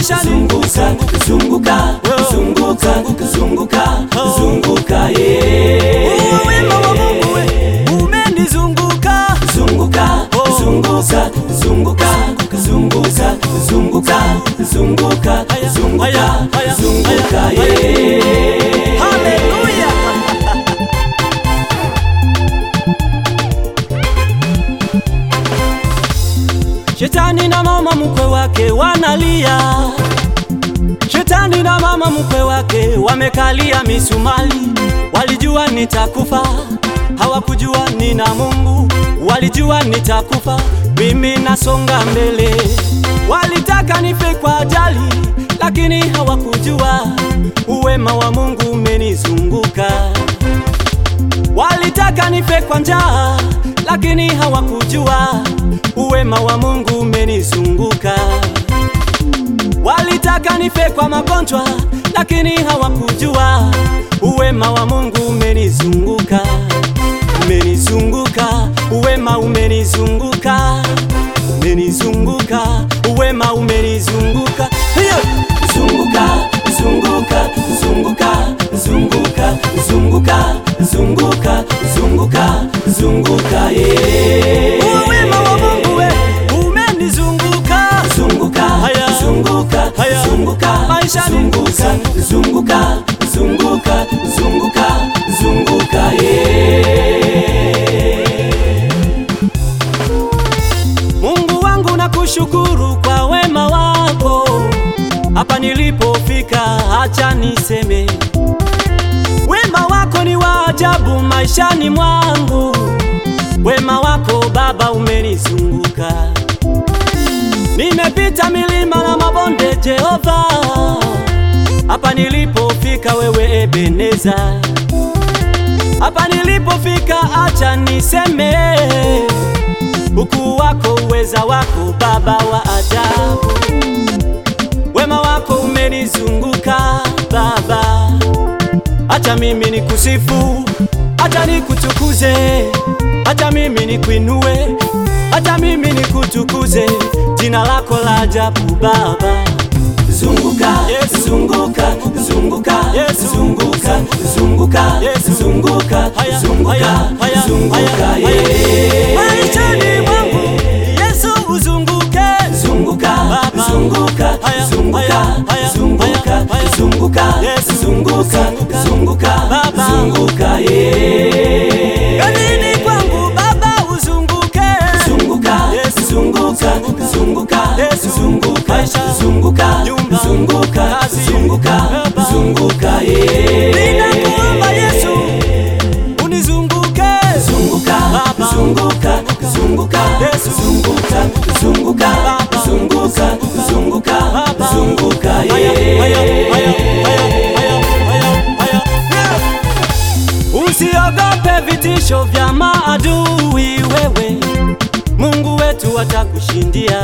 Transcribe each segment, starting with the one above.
maisha ni zunguka zunguka zunguka zunguka zunguka yeah. Uwe wema wa Mungu we umenizunguka zunguka zunguka zunguka zunguka zunguka zunguka zunguka zunguka yeah. Haleluya Shetani na mama mkwe wake wanalia Shetani na mama mkwe wake wamekalia misumali Walijua nitakufa hawakujua nina Mungu Walijua nitakufa mimi nasonga mbele Walitaka nife kwa ajali lakini hawakujua uwema wa Mungu umenizunguka Walitaka nife kwa njaa lakini hawakujua uwema wa Mungu umenizunguka. Walitaka nife kwa magonjwa lakini hawakujua uwema wa Mungu umenizunguka. Umenizunguka, uwema umenizunguka, umenizunguka, uwema umenizunguka. Hiyo zunguka zunguka zunguka zunguka zunguka zunguka zunguka zunguka yeah. uwema wa Mungu we umenizunguka. zunguka Haya. zunguka Haya. zunguka Maisha ni zunguka zunguka zunguka zunguka zunguka yeah. Mungu wangu nakushukuru kwa wema wako, hapa nilipofika, acha niseme wema wako ni wa ajabu maishani mwangu. Wema wako Baba umenizunguka, nimepita milima na mabonde, Jehova, hapa nilipofika, wewe Ebeneza, hapa nilipofika, acha niseme ukuu wako, uweza wako, Baba wa ajabu. Wema wako umenizunguka Baba, acha mimi nikusifu, acha nikutukuze, acha mimi nikuinue, acha mimi nikutukuze jina lako la ajabu Baba. zunguka Yes. zunguka zunguka Yes. zunguka zunguka Yes. zunguka Haya, zunguka haya, haya, zunguka haya, haya. yeah. Maishani mwangu Yesu uzunguke, zunguka Baba. zunguka Haya, zunguka haya, haya, zunguka haya, haya. zunguka Yes. zunguka Zunguka. zunguka Baba. zunguka yeah. kazini kwangu Baba uzunguke, zunguka Yes. zunguka zunguka Yes. zunguka Maisha. zunguka Nyumba. zunguka Kazi. zunguka Baba. zunguka yeah. ninakuomba Yesu unizunguke, zunguka Baba. zunguka zunguka Yesu. zunguka zunguka Baba. zunguka zunguka Baba. zunguka Haya, haya, haya, yeah. haya, haya, haya, haya. Usiogope vitisho vya maadui, wewe Mungu wetu atakushindia.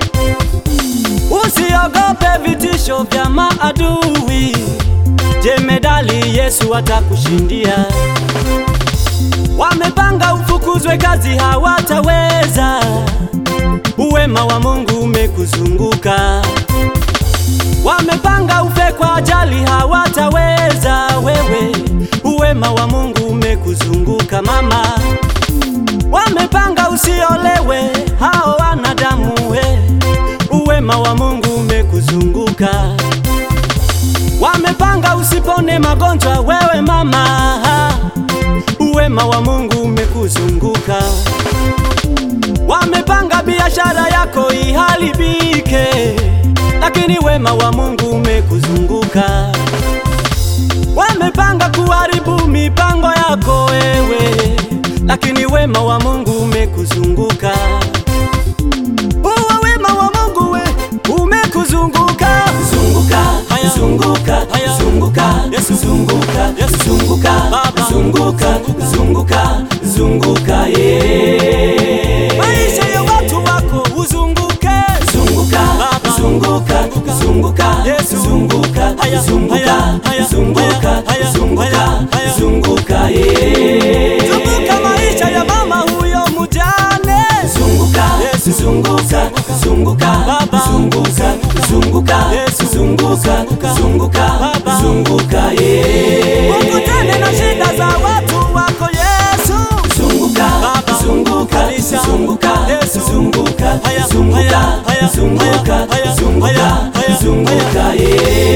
Usiogope vitisho vya maadui, jemedali Yesu atakushindia. Wamepanga ufukuzwe kazi, hawataweza. Uwema wa Mungu umekuzunguka. Wamepanga ufe kwa ajali, hawataweza wewe. Uwema wa Mungu umekuzunguka mama. Wamepanga usiolewe, hao wanadamu we. Uwema wa Mungu umekuzunguka. Wamepanga usipone magonjwa, wewe mama. Uwema wa Mungu umekuzunguka. Wamepanga biashara yako iharibike, lakini wema wa Mungu umekuzunguka. Wamepanga kuharibu mipango yako wewe, lakini wema wa Mungu umekuzunguka. Uwa wema wa Mungu we umekuzunguka. zunguka Haya. zunguka Haya. zunguka Yesu. zunguka Yesu. zunguka Baba. zunguka zunguka zunguka yeah. Maisha ya watu wako uzunguke. zunguka Baba. zunguka zunguka Yesu. zunguka Haya. zunguka Haya. Haya. zunguka Haya. zunguka Haya. Haya. zunguka yeah. Zunguka maisha ya mama huyo mjane. zunguka Yesu. zunguka zunguka Baba. zunguka zunguka Yesu, zunguka, zunguka. zunguka, Baba. zunguka, yeah. ukutane na shida za watu wako Yesu. Zunguka, Baba. zunguka, Kanisa. zunguka, Yesu. zunguka, Haya, zunguka, haya, haya, zunguka, haya, haya, zunguka, haya, haya, zunguka, haya. yeah.